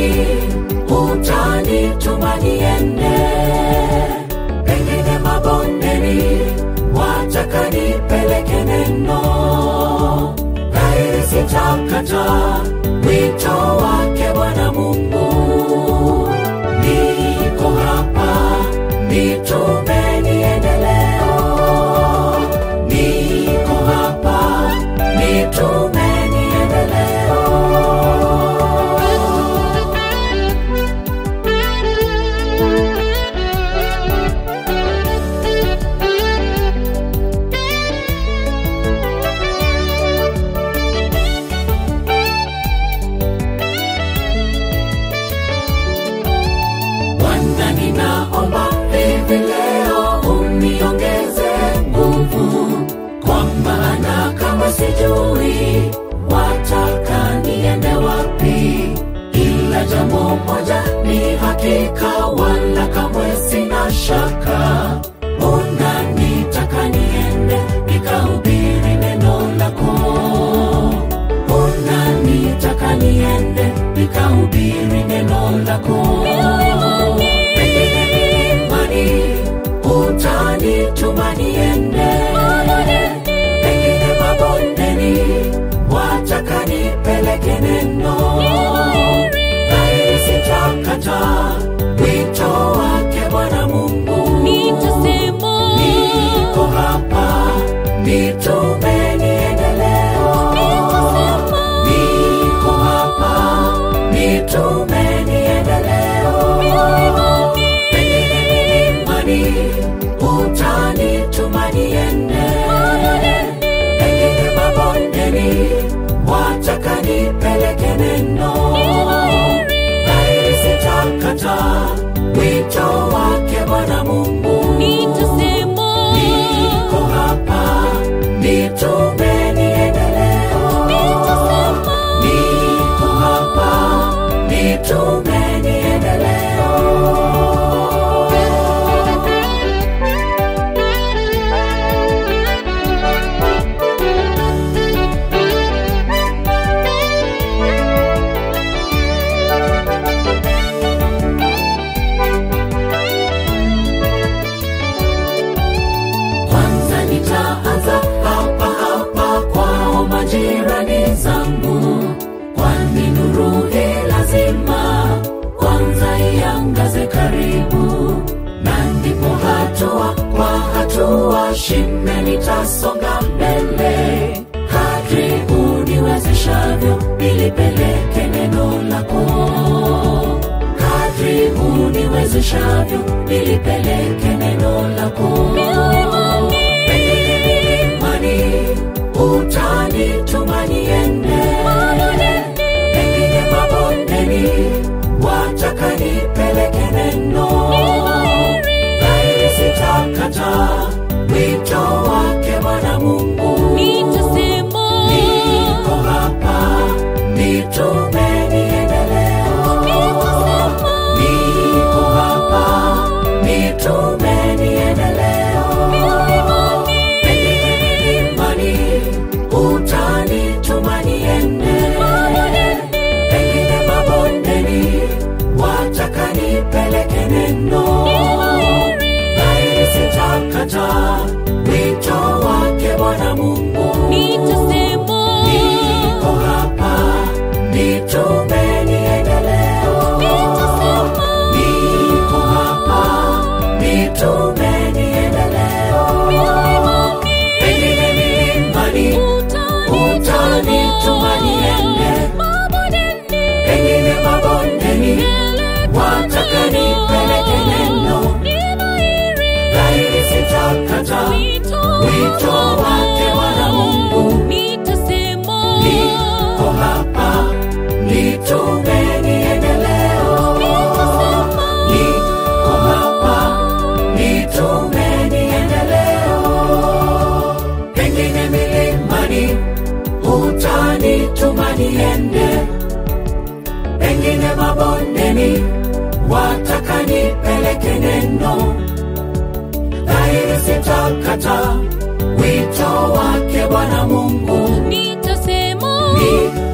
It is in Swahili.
milimani utanituma niende, pengine mabondeni wataka nipeleke neno, dhahiri sitakata wito wake Bwana Mungu. Niko hapa, nitume niende leo. Niko hapa, nitume niende leo. Bwana, ninaomba hivi leo uniongeze nguvu, kwa maana kama sijui wataka niende wapi, ila jambo moja ni hakika, wala kamwe sina shaka, unanitaka niende nikahubiri neno lako unanitaka niende nikahubiri neno lako pengine milimani utanituma niende pengine mabondeni wataka nipeleke neno dhahiri sitakata wito wake bwana mungu Nitasema, niko hapa nitume niende leo nitasema, niko hapa nitume niende leo pengine milimani utanituma niende pengine mabondeni wataka nipeleke neno dhahiri sitakata wito wake bwana mungu nitasema, niko hapa nitume niende leo nitasema, niko hapa nitume niende leo kwanza nitaanza hapa hapa kwao majirani zangu kwani nuru hii lazima kwanza iangaze karibu na ndipo hatua kwa hatua shime nitasonga mbele kadri uniwezeshavyo nilipeleke neno lako kadri uniwezeshavyo nilipeleke neno lako pengine milimani utanituma niende pengine mabondeni wataka nipeleke neno dhahiri sitakata wito wake bwana mungu nitasema, niko hapa nitume niende leo niko hapa nitume niende leo pengine milimani utanituma niende pengine mabondeni wataka nipeleke neno dhahiri sitakata wito wake bwana mungu nitasema, niko hapa nitume niende leo niko hapa nitume niende leo pengine milimani utanituma niende pengine mabondeni wataka nipeleke neno dhahiri sitakata wito wake bwana mungu niko hapa nitume niende leo niko hapa nitume niende leo pengine milimani utanituma niende pengine mabondeni wataka nipeleke neno dhahiri sitakata wito wake bwana mungu nitasema ni